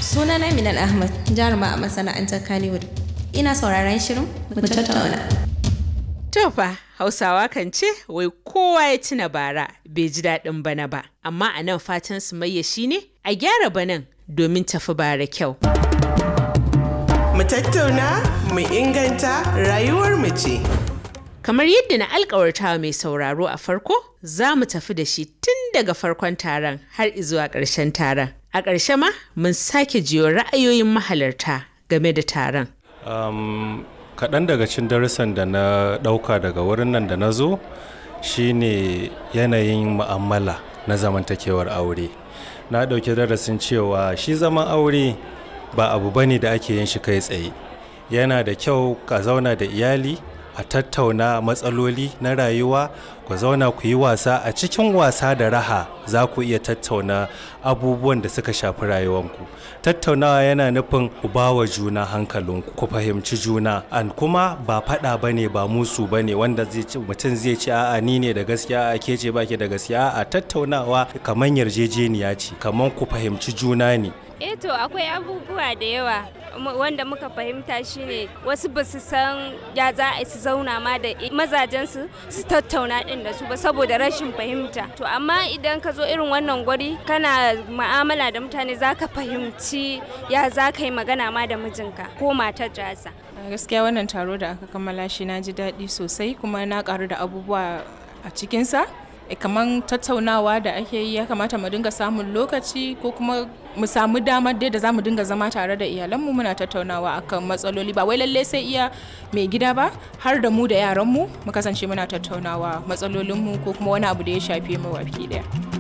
Sunana Minal Ahmad, jaruma a masana'antar Kannywood. Ina sauraron shirin mu tattauna. To fa Hausawa kan ce wai kowa ya tuna bara bai ji daɗin bana ba, amma a nan fatan su mayya shi ne a gyara banan domin tafi bara kyau. Mu tattauna, mu inganta rayuwar mu ce. Kamar yadda na alkawarta mai sauraro a farko, za mu tafi da shi tun daga farkon taron har izuwa ƙarshen taron. A ƙarshe ma mun sake jiyo ra'ayoyin mahalarta game da taron. Um, kaɗan daga cin darussan da na ɗauka daga wurin nan da na zo shine yanayin mu'amala na zamantakewar aure na ɗauki darasin cewa shi zaman aure ba abu bane da ake yin shi kai tsaye yana da kyau ka zauna da iyali a tattauna matsaloli na rayuwa ku zauna ku yi wasa a cikin wasa da raha za ku iya tattauna abubuwan da suka shafi rayuwanku tattaunawa yana nufin ku ba wa juna hankalinku ku fahimci juna an kuma ba faɗa ba ne ba musu ba ne wanda mutum zai ce a'a ni ne da gaskiya a ke ce baki da gaskiya a tattaunawa kamar yarjejeniya ce kamar ku fahimci juna ne eh to akwai abubuwa da yawa wanda muka fahimta shine wasu ba su san ya za a su zauna ma da mazajensu su tattauna din da su ba saboda rashin fahimta to amma idan ka zo irin wannan gwari kana ma'amala da mutane za ka fahimci ya za ka yi magana ma da mijinka ko matar jasa gaskiya wannan taro da aka kammala shi na ji daɗi sosai kuma na ƙaru da abubuwa a cikinsa kamar tattaunawa da ake yi ya kamata mu dinga samun lokaci ko kuma mu samu damar dai da za mu dinga zama tare da iyalanmu muna tattaunawa akan matsaloli ba wai lallai sai iya mai gida ba har da mu da yaranmu mu kasance muna tattaunawa matsalolinmu ko kuma wani abu da ya shafe mu baki daya.